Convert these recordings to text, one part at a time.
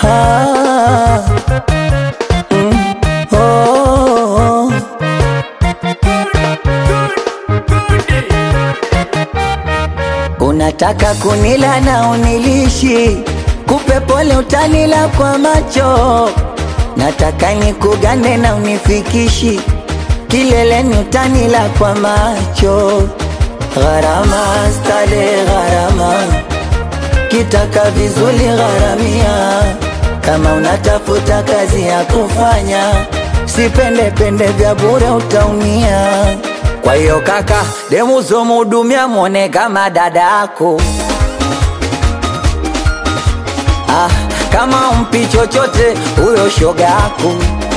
Ah, mm, oh. Unataka kunila na unilishi, kupe pole utanila kwa macho. Nataka nikugane na unifikishi, kileleni utanila kwa macho. Gharama stale gharama, kitaka vizuri gharamia. Kama unatafuta kazi ya kufanya, sipende pende vya bure utaumia. Kwa hiyo kaka, demu zomhudumia mwone kama dada yako. Ah, kama umpi chochote huyo shoga yako.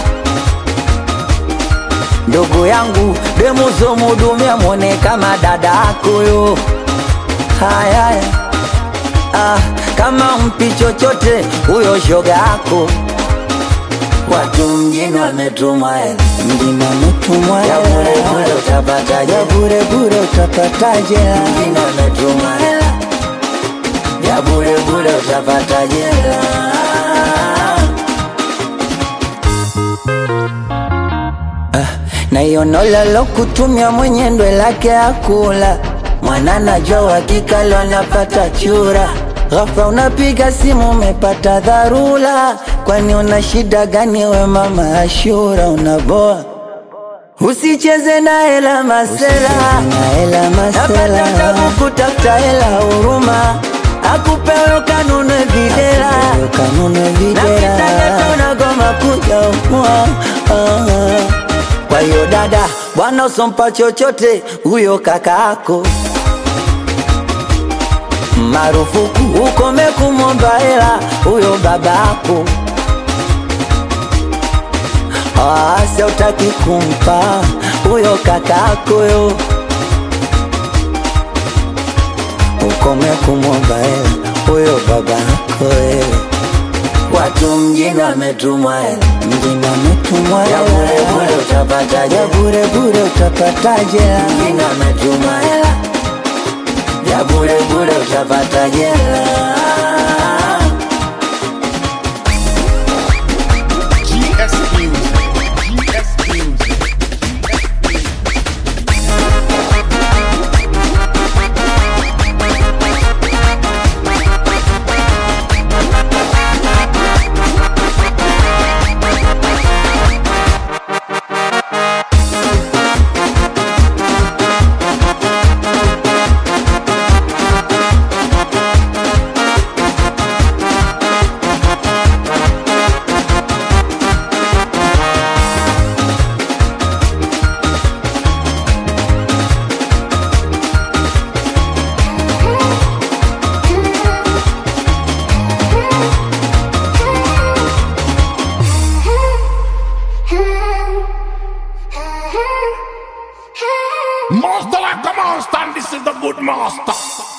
Ndugu yangu, demu zomhudumia mwone kama dada yako yo. Haya, haya. ah, kama umpi chochote huyo shoga yako. Watu mjini wametumwa hela, mjini wametumwa hela, ya bure bure utapataje? Ya bure bure utapataje? Mjini wametumwa hela, ya bure bure utapataje? hela? na hiyo nolalo kutumia mwenye ndwe lake akula mwana najua hakika leo anapata chura ghafla unapiga simu umepata dharura kwani una shida gani we mama Ashura unaboa usicheze na hela masela napata tabu kutafuta hela huruma akupewe kanunue videla na kitaka unagoma kuja umua kwa hiyo dada, bwana usompa chochote huyo kakaako, marufuku ukome kumwomba hela huyo babako. Asa utaki kumpa huyo kakako yo, ukome kumwomba hela huyo babako wewe. Watu mjini wametumwa hela, mjini wametumwa hela, ya bure bure utapataje? Ya bure bure utapataje? Mjini wametumwa hela, ya bure bure utapataje? hela? GS Music. GS Music. Master like a monster, and this is the good master.